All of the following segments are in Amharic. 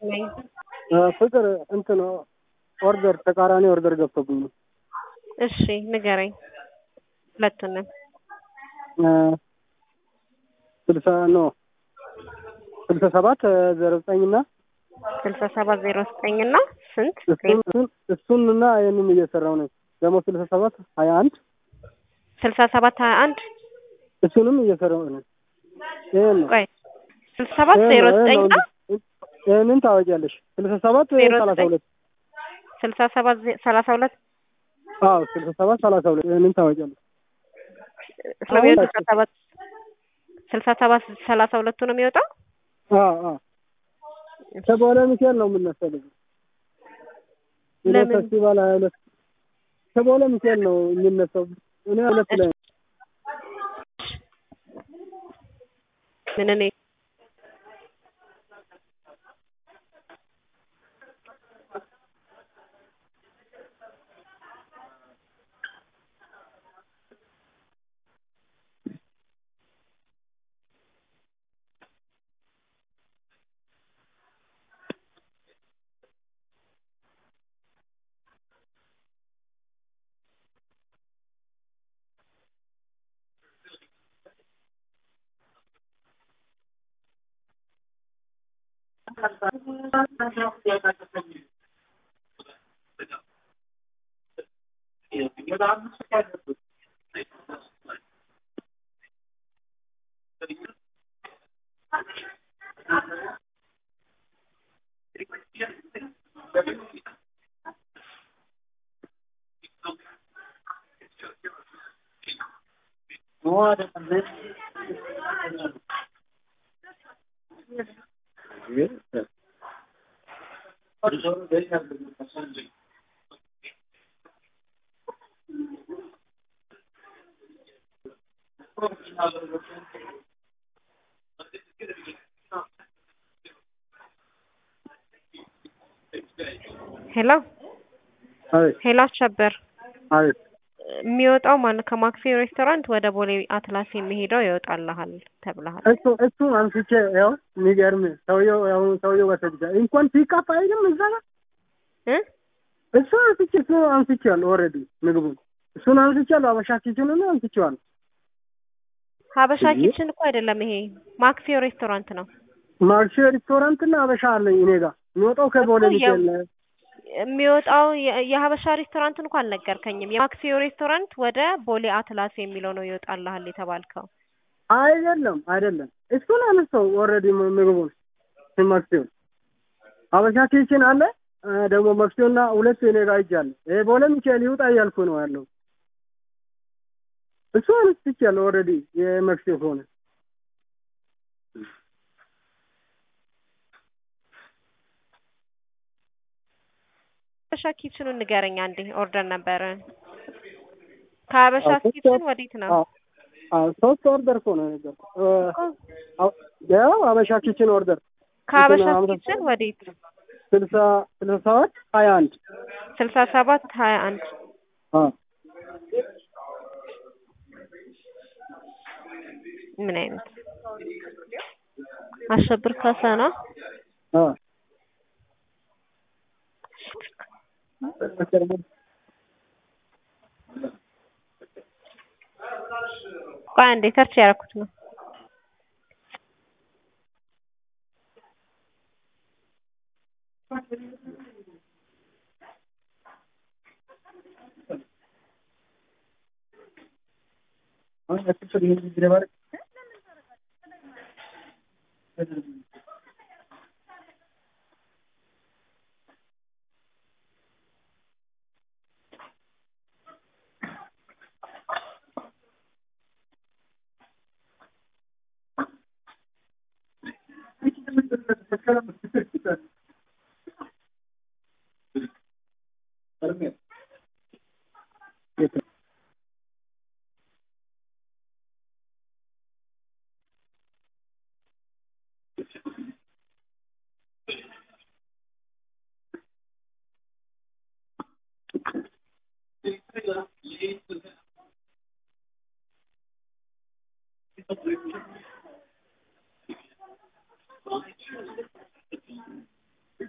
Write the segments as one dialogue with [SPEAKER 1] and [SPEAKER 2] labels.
[SPEAKER 1] ነኝ።
[SPEAKER 2] ፍቅር እንትን ኦርደር ተቃራኒ ኦርደር ገብቶብኝ ነው።
[SPEAKER 1] እሺ ንገረኝ ሁለቱንም።
[SPEAKER 2] ስልሳ ኖ ስልሳ ሰባት ዜሮ ዘጠኝ እና
[SPEAKER 1] ስልሳ ሰባት ዜሮ ዘጠኝ እና ስንት
[SPEAKER 2] እሱን እሱን እሱን እና ይህንን እየሰራው ነኝ። ደግሞ ስልሳ ሰባት ሀያ አንድ
[SPEAKER 1] ስልሳ ሰባት ሀያ አንድ
[SPEAKER 2] እሱንም እየሰራው ነኝ። ይህን ነው
[SPEAKER 1] ቆይ ስልሳ ሰባት ዜሮ ዘጠኝ እና
[SPEAKER 2] ይህንን ታወቂያለሽ። ስልሳ ሰባት
[SPEAKER 1] ዜሮ
[SPEAKER 2] ሰላሳ
[SPEAKER 1] ዘጠኝ
[SPEAKER 2] ሁለት
[SPEAKER 1] ስልሳ ሰባት ዜ- ሰላሳ ሁለት
[SPEAKER 2] አዎ ስልሳ ሰባት ሰላሳ ሁለት ይህንን ታወቂያለሽ።
[SPEAKER 1] ስለሚሆን ስልሳ ሰባት ስልሳ ሰባት ሰላሳ ሁለቱ ነው የሚወጣው።
[SPEAKER 2] አዎ አዎ ከበኋላ ሚካኤል ነው የምነሳው። እኔ
[SPEAKER 1] ለምን?
[SPEAKER 2] ፌስቲቫል ሀያ ሁለት ከበኋላ ሚካኤል ነው የሚነሳው። እኔ ሀያ ሁለት ላይ
[SPEAKER 1] ምን እኔ ሄሎ
[SPEAKER 2] አቤት
[SPEAKER 1] ሄሎ አሸበር
[SPEAKER 2] አቤት
[SPEAKER 1] የሚወጣው ማን ከማክፊ ሬስቶራንት ወደ ቦሌ አትላስ የሚሄደው ይወጣልሃል ተብለሃል።
[SPEAKER 2] እሱ እሱ አንስቼ ያው የሚገርም ሰውየው ያው ሰውየው ወሰድቻ እንኳን ፒካፕ አይልም እዛ ጋር
[SPEAKER 1] እ
[SPEAKER 2] እሱ አንስቼ እሱ አንስቼዋለሁ ኦልሬዲ ምግቡን እሱን አንስቼዋለሁ። አበሻ ኪችንን አንስቼዋለሁ።
[SPEAKER 1] ሀበሻ ኪችን እኮ አይደለም ይሄ ማክፊዮ ሬስቶራንት ነው።
[SPEAKER 2] ማርሽ ሬስቶራንት እና አበሻ አለኝ እኔ ጋር የሚወጣው ከቦሌ
[SPEAKER 1] እኮ
[SPEAKER 2] ሚካኤል ነው።
[SPEAKER 1] የሚወጣው የ- የሀበሻ ሬስቶራንት እንኳን አልነገርከኝም። የማክፊዮ ሬስቶራንት ወደ ቦሌ አትላስ የሚለው ነው ይወጣልሃል የተባልከው።
[SPEAKER 2] አይደለም አይደለም እሱን አነሳው ኦልሬዲ ምግቡን መክሲውን አበሻ ኪችን አለ እ ደግሞ መክሲውና ሁለት እኔ ጋር ይጃለ ይሄ ቦሌ ሚካኤል ይውጣ እያልኩ ነው ያለው። እሱ አንስቼዋለሁ ኦልሬዲ የመክሲው ሆነ
[SPEAKER 1] ሀበሻ ኪችኑን ንገረኝ አንዴ። ኦርደር ነበረን ከሀበሻ
[SPEAKER 2] አዎ፣ ሶስት
[SPEAKER 1] ኪችን
[SPEAKER 2] ወር-
[SPEAKER 1] ወዴት ነው?
[SPEAKER 2] አዎ አዎ ሶስት ኦርደር እኮ ነው የነገርኩህ። እ አዎ፣ ያው አበሻ ኪችን ኦርደር
[SPEAKER 1] ከሀበሻ
[SPEAKER 2] እንትን አምሳ-
[SPEAKER 1] ኪችን ወዴት?
[SPEAKER 2] ስልሳ ስልሳ ሰባት ሀያ አንድ
[SPEAKER 1] ስልሳ ሰባት ሀያ አንድ
[SPEAKER 2] አዎ
[SPEAKER 1] ምን አይነት አሸብር ካሳ ነው?
[SPEAKER 2] አዎ
[SPEAKER 1] ቆይ አንዴ ሰርች ያደረኩት ነው።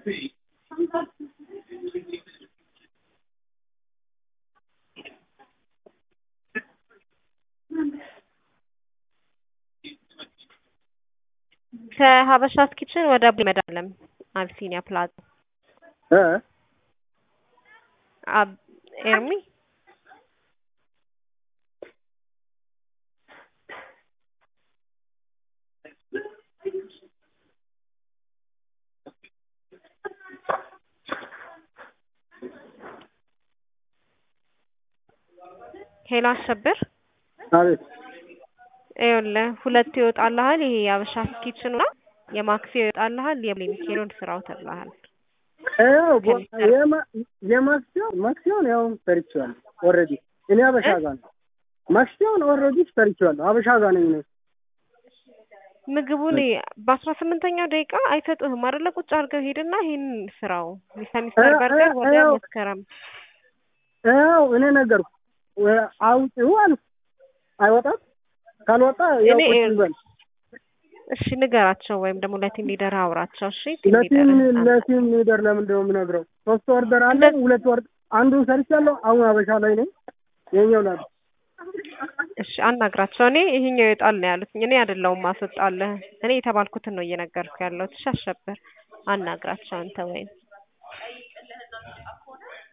[SPEAKER 1] ከሀበሻስ ኪችን ወደ መድኃኒዓለም አቢሲኒያ ፕላዛ
[SPEAKER 2] እ
[SPEAKER 1] አብ ኤርሚ ሄሎ አሸብር
[SPEAKER 2] አቤት
[SPEAKER 1] ይኸውልህ ሁለት ይወጣልሃል። ይሄ የሀበሻስ ኪችን እና የማክሲ ይወጣልሃል። የሚካኤሎን ስራው ተብለሃል።
[SPEAKER 2] ያው የማክሲዮን ማክሲዮን ያው ሰርቼዋለሁ ኦልሬዲ እኔ አበሻ ጋር ነው። ማክሲዮን ኦልሬዲ ሰርቼዋለሁ አበሻ ጋር ነኝ እኔ።
[SPEAKER 1] ምግቡን በአስራ ስምንተኛው ደቂቃ አይሰጡህም አይደለ? ቁጭ አድርገው ሄድና ይሄን ስራው ሚስተር ሚስተር በርገር ወደ መስከረም
[SPEAKER 2] ያው እኔ ነገርኩ አውጪው አልኩ አይወጣም። ካልወጣ ያው
[SPEAKER 1] እኔ
[SPEAKER 2] ቁጭ ይበል
[SPEAKER 1] እሺ ንገራቸው፣ ወይም ደግሞ ለቲም ሊደር አውራቸው። እሺ ቲም
[SPEAKER 2] ለቲም
[SPEAKER 1] ሊደር
[SPEAKER 2] ለቲም ሊደር ለምንድን ነው የምነግረው? ሶስት ኦርደር አለ፣ ሁለት ወርድ አንዱን ሰርቻለሁ። አሁን አበሻ ላይ ነኝ። የኛው ላ
[SPEAKER 1] እሺ አናግራቸው። እኔ ይሄኛው ይወጣል ነው ያሉት። እኔ አይደለሁም ማስወጣለህ። እኔ የተባልኩትን ነው እየነገርኩ ያለሁት። እሺ አሸበር አናግራቸው አንተ ወይም